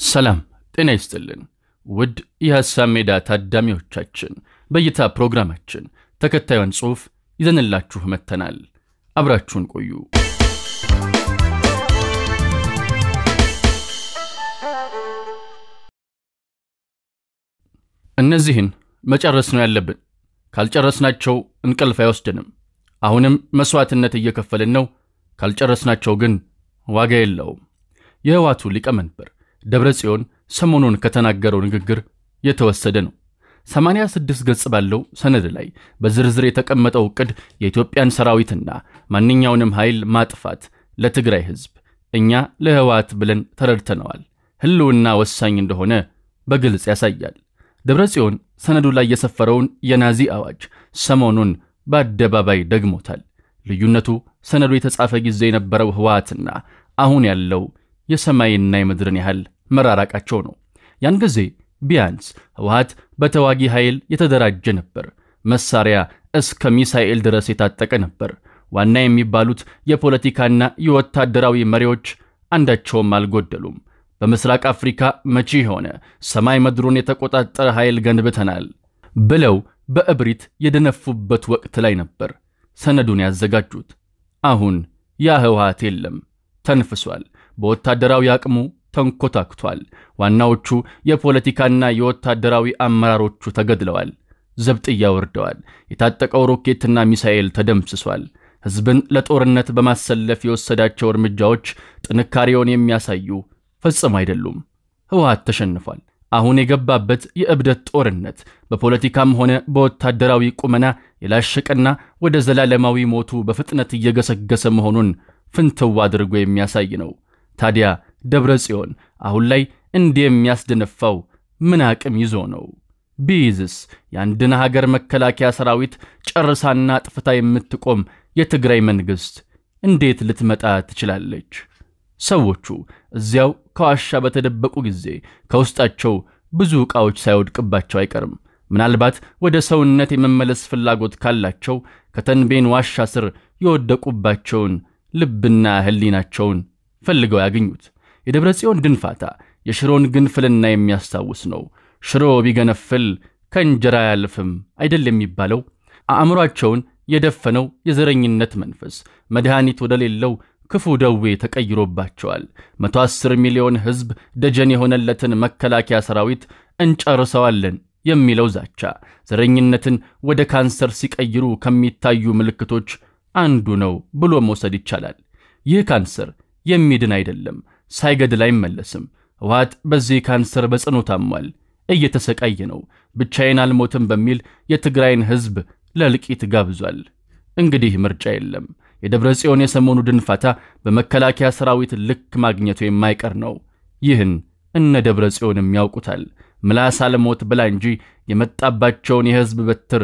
ሰላም ጤና ይስጥልን ውድ የሐሳብ ሜዳ ታዳሚዎቻችን፣ በእይታ ፕሮግራማችን ተከታዩን ጽሑፍ ይዘንላችሁ መጥተናል። አብራችሁን ቆዩ። እነዚህን መጨረስ ነው ያለብን። ካልጨረስናቸው እንቅልፍ አይወስድንም። አሁንም መሥዋዕትነት እየከፈልን ነው። ካልጨረስናቸው ግን ዋጋ የለውም። የህዋቱ ሊቀመንበር ደብረ ጽዮን ሰሞኑን ከተናገረው ንግግር የተወሰደ ነው። 86 ገጽ ባለው ሰነድ ላይ በዝርዝር የተቀመጠው ዕቅድ የኢትዮጵያን ሰራዊትና ማንኛውንም ኃይል ማጥፋት ለትግራይ ሕዝብ እኛ ለህወሓት ብለን ተረድተነዋል፣ ህልውና ወሳኝ እንደሆነ በግልጽ ያሳያል። ደብረ ጽዮን ሰነዱ ላይ የሰፈረውን የናዚ አዋጅ ሰሞኑን በአደባባይ ደግሞታል። ልዩነቱ ሰነዱ የተጻፈ ጊዜ የነበረው ህወሓትና አሁን ያለው የሰማይና የምድርን ያህል መራራቃቸው ነው። ያን ጊዜ ቢያንስ ህወሓት በተዋጊ ኃይል የተደራጀ ነበር። መሳሪያ እስከ ሚሳኤል ድረስ የታጠቀ ነበር። ዋና የሚባሉት የፖለቲካና የወታደራዊ መሪዎች አንዳቸውም አልጎደሉም። በምስራቅ አፍሪካ መቺ የሆነ ሰማይ ምድሩን የተቆጣጠረ ኃይል ገንብተናል ብለው በእብሪት የደነፉበት ወቅት ላይ ነበር ሰነዱን ያዘጋጁት። አሁን ያ ህወሓት የለም፣ ተንፍሷል። በወታደራዊ አቅሙ ተንኮታክቷል። ዋናዎቹ የፖለቲካና የወታደራዊ አመራሮቹ ተገድለዋል፣ ዘብጥያ ወርደዋል። የታጠቀው ሮኬትና ሚሳኤል ተደምስሷል። ሕዝብን ለጦርነት በማሰለፍ የወሰዳቸው እርምጃዎች ጥንካሬውን የሚያሳዩ ፈጽሞ አይደሉም። ህወሓት ተሸንፏል። አሁን የገባበት የእብደት ጦርነት በፖለቲካም ሆነ በወታደራዊ ቁመና የላሸቀና ወደ ዘላለማዊ ሞቱ በፍጥነት እየገሰገሰ መሆኑን ፍንትው አድርጎ የሚያሳይ ነው። ታዲያ ደብረ ጽዮን አሁን ላይ እንዲህ የሚያስደነፋው ምን አቅም ይዞ ነው? ቢይዝስ የአንድን ሀገር መከላከያ ሰራዊት ጨርሳና ጥፍታ የምትቆም የትግራይ መንግሥት እንዴት ልትመጣ ትችላለች? ሰዎቹ እዚያው ከዋሻ በተደበቁ ጊዜ ከውስጣቸው ብዙ ዕቃዎች ሳይወድቅባቸው አይቀርም። ምናልባት ወደ ሰውነት የመመለስ ፍላጎት ካላቸው ከተንቤን ዋሻ ስር የወደቁባቸውን ልብና ሕሊናቸውን ፈልገው ያገኙት። የደብረ ጽዮን ድንፋታ የሽሮን ግንፍልና የሚያስታውስ ነው። ሽሮ ቢገነፍል ከእንጀራ አያልፍም አይደል የሚባለው? አእምሯቸውን የደፈነው የዘረኝነት መንፈስ መድኃኒት ወደሌለው ክፉ ደዌ ተቀይሮባቸዋል። መቶ አስር ሚሊዮን ሕዝብ ደጀን የሆነለትን መከላከያ ሰራዊት እንጨርሰዋለን የሚለው ዛቻ ዘረኝነትን ወደ ካንሰር ሲቀይሩ ከሚታዩ ምልክቶች አንዱ ነው ብሎ መውሰድ ይቻላል። ይህ ካንሰር የሚድን አይደለም፣ ሳይገድል አይመለስም። ህወሓት በዚህ ካንሰር በጽኑ ታሟል፣ እየተሰቃየ ነው። ብቻዬን አልሞትም በሚል የትግራይን ሕዝብ ለእልቂት ጋብዟል። እንግዲህ ምርጫ የለም። የደብረ ጽዮን የሰሞኑ ድንፋታ በመከላከያ ሰራዊት ልክ ማግኘቱ የማይቀር ነው። ይህን እነ ደብረ ጽዮንም ያውቁታል። ምላስ አልሞት ብላ እንጂ የመጣባቸውን የሕዝብ በትር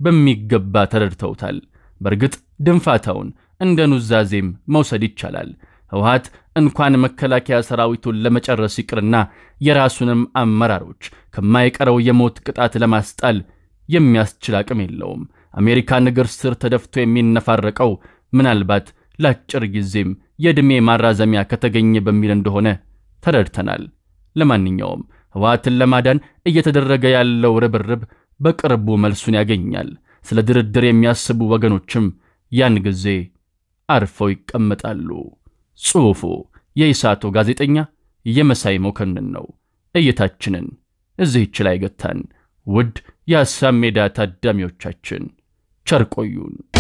በሚገባ ተረድተውታል። በእርግጥ ድንፋታውን እንደ ኑዛዜም መውሰድ ይቻላል። ህወሓት እንኳን መከላከያ ሰራዊቱን ለመጨረስ ይቅርና የራሱንም አመራሮች ከማይቀረው የሞት ቅጣት ለማስጣል የሚያስችል አቅም የለውም። አሜሪካን እግር ስር ተደፍቶ የሚነፋረቀው ምናልባት ለአጭር ጊዜም የዕድሜ ማራዘሚያ ከተገኘ በሚል እንደሆነ ተረድተናል። ለማንኛውም ህወሓትን ለማዳን እየተደረገ ያለው ርብርብ በቅርቡ መልሱን ያገኛል። ስለ ድርድር የሚያስቡ ወገኖችም ያን ጊዜ አርፈው ይቀመጣሉ። ጽሑፉ የኢሳቶ ጋዜጠኛ የመሳይ መኮንን ነው። እይታችንን እዚህች ላይ ገታን። ውድ የሐሳብ ሜዳ ታዳሚዎቻችን ቸር ቆዩን።